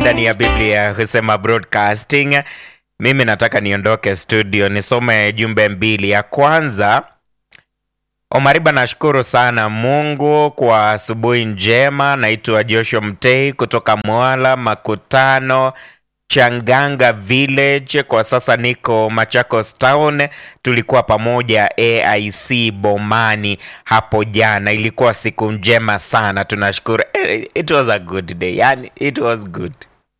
ndani ya Biblia husema broadcasting. Mimi nataka niondoke studio nisome jumbe mbili. Ya kwanza, Omariba, nashukuru sana Mungu kwa asubuhi njema. Naitwa Joshua Mtei kutoka Mwala Makutano Changanga Village. Kwa sasa niko Machakos Town. Tulikuwa pamoja AIC Bomani hapo jana, ilikuwa siku njema sana, tunashukuru. Eh, It was a good day, yani it was good.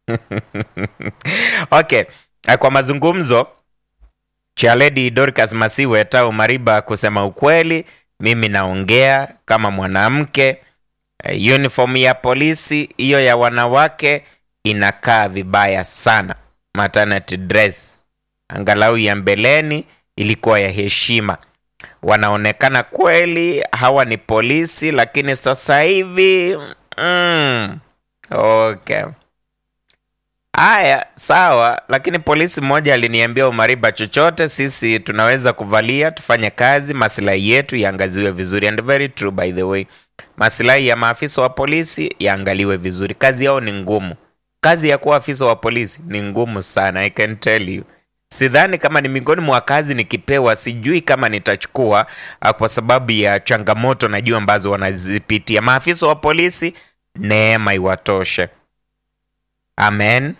Okay, eh, kwa mazungumzo cha Lady Dorcas Masiwe Tau Mariba, kusema ukweli, mimi naongea kama mwanamke. Eh, Uniform ya polisi hiyo ya wanawake inakaa vibaya sana. Maternity dress angalau ya mbeleni ilikuwa ya heshima. Wanaonekana kweli hawa ni polisi, lakini sasa hivi mm, okay. Haya, sawa, lakini polisi mmoja aliniambia, Umariba, chochote sisi tunaweza kuvalia tufanye kazi, maslahi yetu yaangaziwe vizuri. And very true by the way, maslahi ya maafisa wa polisi yaangaliwe vizuri. Kazi yao ni ngumu, kazi ya kuwa afisa wa polisi ni ngumu sana, I can tell you. Sidhani kama ni miongoni mwa kazi nikipewa, sijui kama nitachukua ah, kwa sababu ya changamoto najua ambazo wanazipitia maafisa wa polisi. Neema iwatoshe. Amen.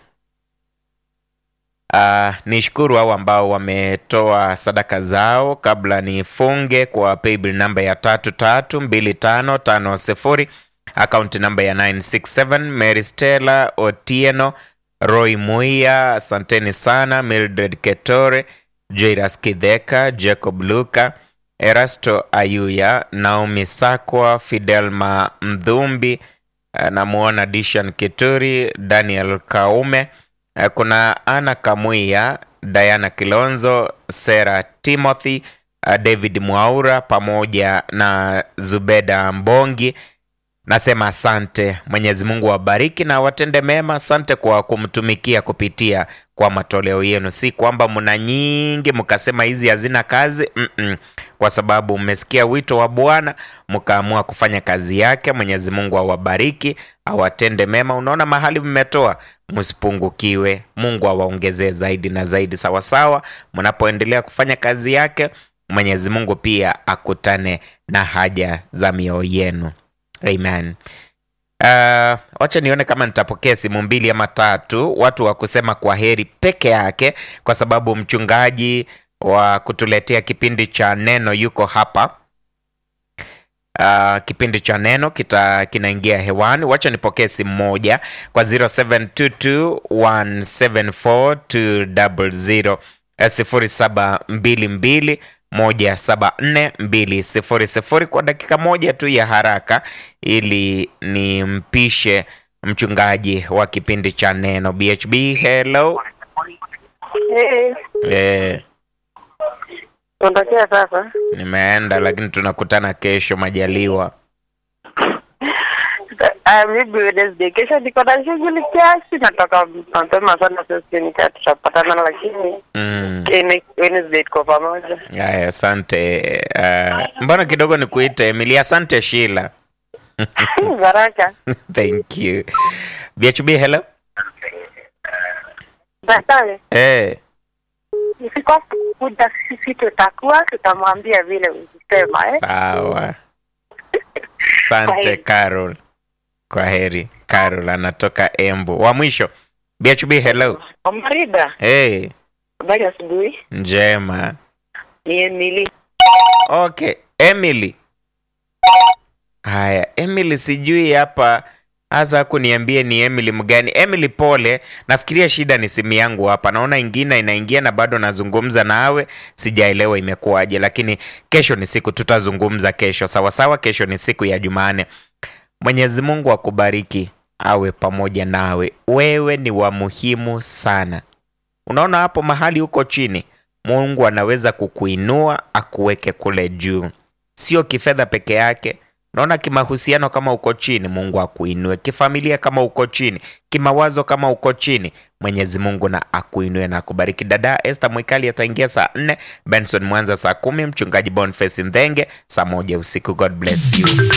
Uh, nishukuru hao ambao wametoa sadaka zao kabla nifunge kwa paybill namba ya tatu tatu mbili tano tano sifuri akaunti namba ya 967 Mary Stella Otieno Roy Muia, asanteni sana. Mildred Ketore, Jairus Kidheka, Jacob Luka, Erasto Ayuya, Naomi Sakwa, Fidelma Mdhumbi, eh, namuona Dishan Kituri, Daniel Kaume, eh, kuna Ana Kamuia, Diana Kilonzo, Sera Timothy, eh, David Mwaura pamoja na Zubeda Mbongi. Nasema asante. Mwenyezi Mungu awabariki na watende mema. Asante kwa kumtumikia kupitia kwa matoleo yenu. Si kwamba mna nyingi mkasema hizi hazina kazi Mm-mm. Kwa sababu mmesikia wito wa Bwana mkaamua kufanya kazi yake. Mwenyezi Mungu awabariki, awatende mema. Unaona mahali mmetoa, msipungukiwe. Mungu awaongezee zaidi na zaidi, sawasawa mnapoendelea kufanya kazi yake. Mwenyezi Mungu pia akutane na haja za mioyo yenu. Amen. Uh, wacha nione kama nitapokea simu mbili ama tatu, watu wa kusema kwa heri peke yake, kwa sababu mchungaji wa kutuletea kipindi cha neno yuko hapa. Uh, kipindi cha neno kita kinaingia hewani. Wacha nipokee simu moja kwa 0722174200 eh, 0722 moja saba nne mbili sifuri sifuri kwa dakika moja tu ya haraka, ili nimpishe mchungaji wa kipindi cha neno BHB. Hello Eh, eh, Ondokea sasa. nimeenda lakini tunakutana kesho majaliwa. Ah, maybe Wednesday. Kesho niko na shughuli kiasi, natoka mapema sana, sasa nika tutapatana, lakini Mm. Wed- Wednesday tuko pamoja. Aya, asante. Uh, mbona kidogo nikuite Emily? Asante Sheila. Baraka. Thank you. BHB, hello Baadaye eh. ifika kuja, sisi tutakuwa tutamwambia vile ulisema eh. Sawa. Asante Kwaheri. Carol. Kwa heri. Carol anatoka Embu. Wa mwisho. BHB hello. Omarida, Hey, habari asubuhi. njema. Ni Emily. Okay, Emily. Haya, Emily sijui hapa hasa kuniambie ni Emily mgani. Emily pole, nafikiria shida ni simu yangu hapa. Naona ingine inaingia na bado nazungumza nawe, sijaelewa imekuwaje, lakini kesho ni siku tutazungumza kesho. Sawa sawa, kesho ni siku ya Jumane. Mwenyezi Mungu akubariki, awe pamoja nawe. Wewe ni wa muhimu sana. Unaona hapo mahali uko chini, Mungu anaweza kukuinua akuweke kule juu, sio kifedha peke yake. Unaona kimahusiano, kama uko chini, Mungu akuinue. Kifamilia, kama uko chini, kimawazo, kama uko chini, Mwenyezi Mungu na akuinue na akubariki. Dada Esther Mwikali ataingia saa nne, Benson Mwanza saa kumi, mchungaji Boniface Ndhenge saa moja usiku. God bless you.